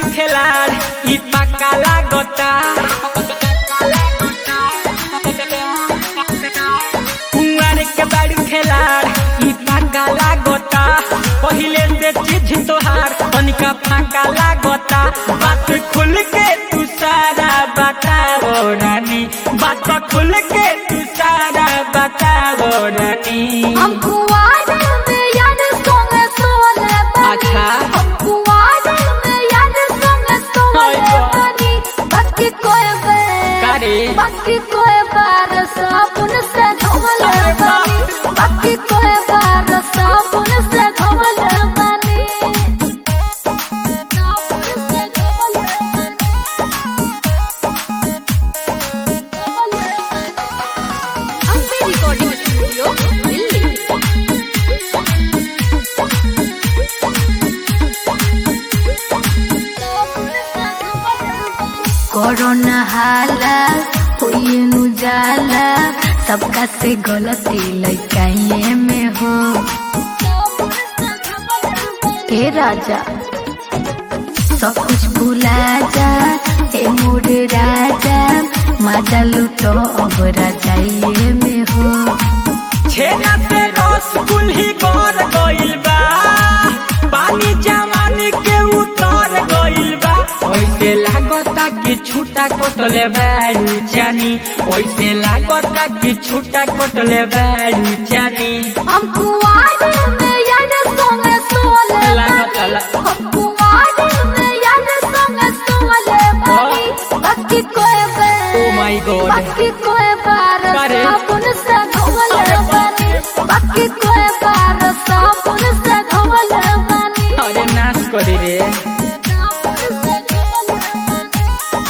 खेलाड़ ई पक्का लागता कुंवर के बाड़ू खेलाड़ ई पक्का लागता पहिले से चीज तोहार तनिका फाका लागता बात खुल के तू सारा बताओ रानी बात खुल के तू सारा बताओ रानी हम कुआरे में याद सोंगे सोले बनी अच्छा। हम कुआरे में याद सोंगे सोले हाय गॉड। बनी बाकी कोई बार कारे? बाकी कोई बार साबुन से धोले अरे बाप। बनी बाकी कोई बार साबुन से धोले बनी साबुन से धोले बनी धोले बनी Ambe recording studio Delhi corona हाला हुई नु जाला सबका से गलती लइकाइए में हो ए राजा सब कुछ भुला जा ए मोर राजा मजा लुटो अब राजाइए में हो छेना से रस कुल्ही कर गइल बा पानी जवानी के उतर गइल बा ओइसे लागता कि छूटा कटले बाड़ू जानी ओइसे लागता कि छूटा कटले बाड़ू जानी हम कुआरे में याद सोंगे सोले लागता बनी ला- हम कुआरे में याद सोंगे सोले बनी बाकी कोई Oh my God. बाकी कोई बार अरे। साबुन से धोले अरे बाप बनी बाकी कोई बार साबुन से धोले बनी अरे नाश करी रे साबुन से धोले बनी।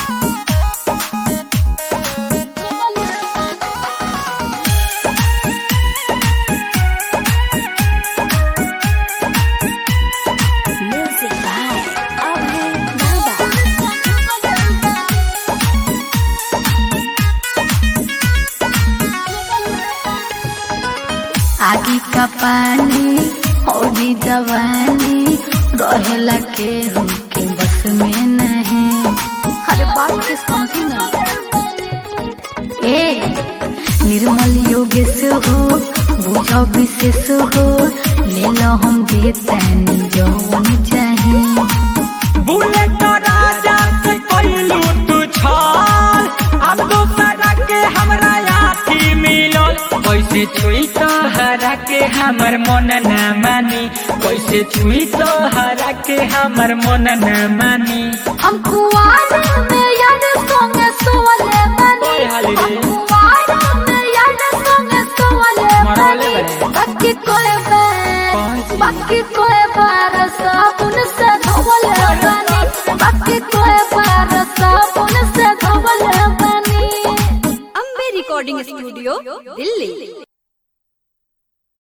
धोले बनी। म्यूजिक बाय अभय बाबा आगे का पानी और जवानी रहेला के के बस में नहीं अरे बात के समझी ना ए निर्मल योगेश हो बुझो विशेष हो ले लो हम देतानी जौन चाहे बुलेट राजा से कइलू तू छल अब दोसरा के हमरा आखी मिलल कैसे छुई तो हरा के हमर मन न मानी कैसे छुई तो हरा के हमर मन न मानी हम कुआरे में याद सोंगे सोले बनी ओए हाली रे। हम कुआरे में याद सोंगे सोले मरौले बनी बड़े। बाकी कोई बार कौन सी? बाकी कोई बार साबुन से धोले बनी बाकी कोई बार साबुन से धोले बनी अम्बे रिकॉर्डिंग स्टूडियो दिल्ली